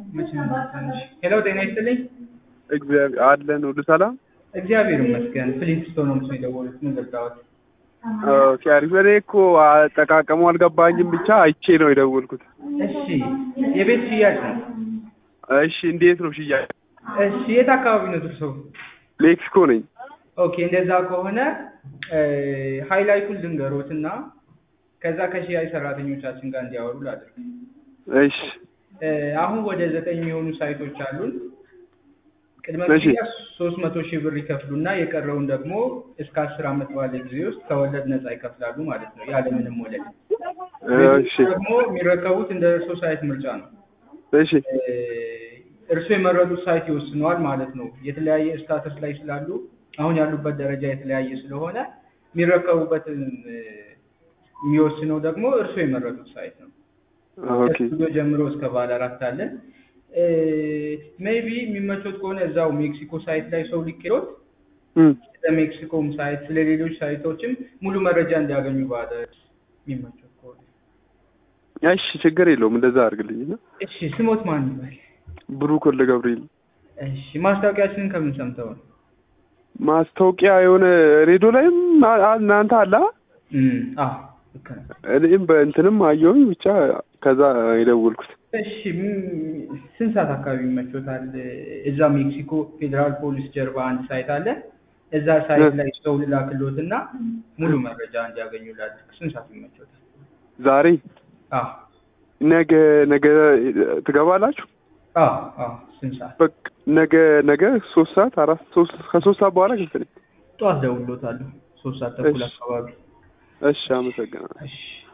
ሄሎ ጤና ይስጥልኝ። እግዚአብሔር አለን ሁሉ ሰላም። እግዚአብሔር ይመስገን። ፍሊንስቶን ነው ምስል የደወሉት። ምን ልርዳዎት? ኦኬ አሪፍ። እኔ እኮ አጠቃቀሙ አልገባኝም፣ ብቻ አይቼ ነው የደወልኩት። እሺ የቤት ሽያጭ ነው። እሺ እንዴት ነው ሽያጭ? እሺ የት አካባቢ ነው እርስዎ? ሜክሲኮ ነኝ። ኦኬ እንደዛ ከሆነ ሃይላይቱን ልንገሮት እና ከዛ ከሽያጭ ሰራተኞቻችን ጋር እንዲያወሩ ላድርግ። እሺ አሁን ወደ ዘጠኝ የሚሆኑ ሳይቶች አሉን። ቅድመ እሺ። ክፍያ ሶስት መቶ ሺህ ብር ይከፍሉና የቀረውን ደግሞ እስከ አስር ዓመት ባለ ጊዜ ውስጥ ከወለድ ነፃ ይከፍላሉ ማለት ነው ያለምንም ወለድ። እሺ ደግሞ የሚረከቡት እንደ እርሶ ሳይት ምርጫ ነው። እሺ እርሶ የመረጡት ሳይት ይወስነዋል ማለት ነው። የተለያየ ስታተስ ላይ ስላሉ አሁን ያሉበት ደረጃ የተለያየ ስለሆነ የሚረከቡበትን እ፣ የሚወስነው ደግሞ እርሶ የመረጡት ሳይት ነው። ኦኬ ከስቱዲዮ ጀምሮ እስከ ባለ አራት አለን። ሜይቢ የሚመቾት ከሆነ እዛው ሜክሲኮ ሳይት ላይ ሰው ሊኬሮት እም፣ ስለ ሜክሲኮም ሳይት ስለ ሌሎች ሳይቶችም ሙሉ መረጃ እንዲያገኙ ባለ የሚመቾት ከሆነ እሺ ችግር የለውም እንደዛ አድርግልኝ። እና እሺ። ስሞት ማን ይባል? ብሩክ ወልደ ገብርኤል እሺ። ማስታወቂያችንን ከምን ሰምተው ነው? ማስታወቂያ የሆነ ሬዲዮ ላይም አ- አ- እናንተ አለ አ? እም፣ አዎ ልክ ነው። እኔም በእንትንም አየሁኝ ብቻ ከዛ የደወልኩት። እሺ ም- ስንት ሰዓት አካባቢ ይመቾታል? እዛ ሜክሲኮ ፌዴራል ፖሊስ ጀርባ አንድ ሳይት አለ። እዛ ሳይት ላይ ሰው ልላክሎት እና ሙሉ መረጃ እንዲያገኙ ላድርግ። ስንት ሰዓት ይመቾታል? ዛሬ አዎ ነገ ነገ ትገባላችሁ? አዎ አዎ። ስንት ሰዓት? በቃ ነገ ነገ ሶስት ሰዓት አራት ሶስት ከሶስት ሰዓት በኋላ ክፍል ነኝ። ጠዋት ደውሎታለሁ። ሶስት ሰዓት ተኩል እሺ። አካባቢ። እሺ አመሰግናለሁ። እሺ